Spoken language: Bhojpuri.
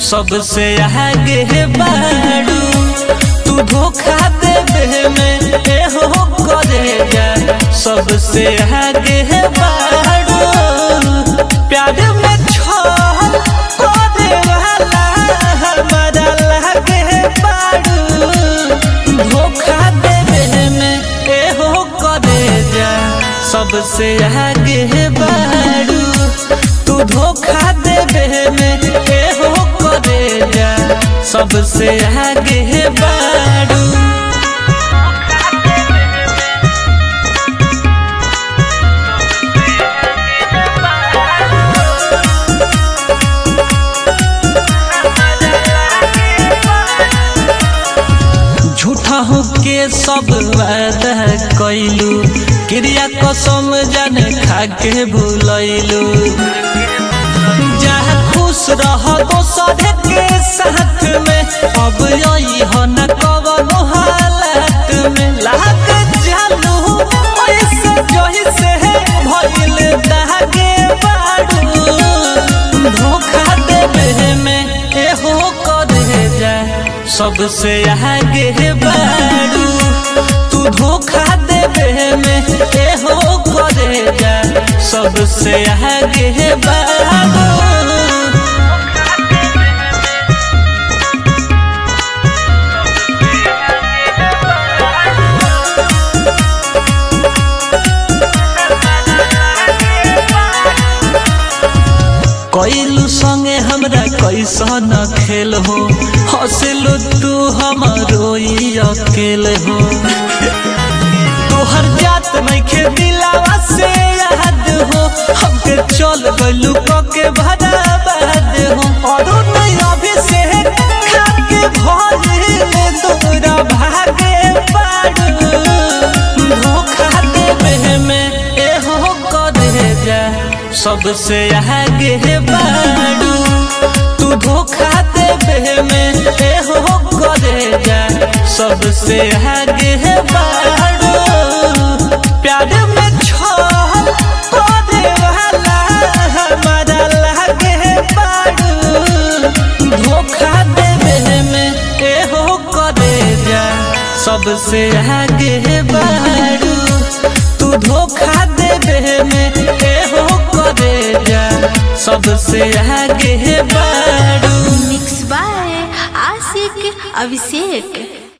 सबसे आगे बाड़ू तू धोखा देवे में ए हो करे जा सबसे आगे बाड़ू प्यार में छोड़ करे वाला हमारा लागे बाड़ू धोखा देवे में ए हो करे जा सबसे आगे बाड़ू तू धोखा देवे में ए हो करे जा सबसे आगे बाड़ू झूठा हो के सब वादा कैलू क्रिया कसम जान खा के भूलैलू जहाँ खुश रह दोसर के साथ में अब यही हो न कवनो हालत में लाग जालू ऐसे जही से भइल दागे बाड़ू धोखा देवे में एहो करे जा सबसे आगे बाड़ू तू धोखा देवे में एहो करे जा सबसे आगे बाड़ू कैलू संगे हमरा कैसन खेल हो हंसलो तू हमारो अकेल हो तोहर जात नहीं खे दिलावा से याद हो हमके चल गलू के भराबाद हो और नहीं अभी से खाके भरे तोरा भागे पाड़ू धोखा देवे में एहो करे जा सबसे आगे बाड़ू तू धोखा देवे में एहो करे जा सबसे आगे बाड़ू प्यार में छोड़ करे वाला हमारा लागे बाड़ू धोखा देवे में एहो करे जा सबसे आगे बाड़ू तू धोखा देवे में एहो करे जा सबसे आगे बाड़ू मिक्स बाय आशिक अभिषेक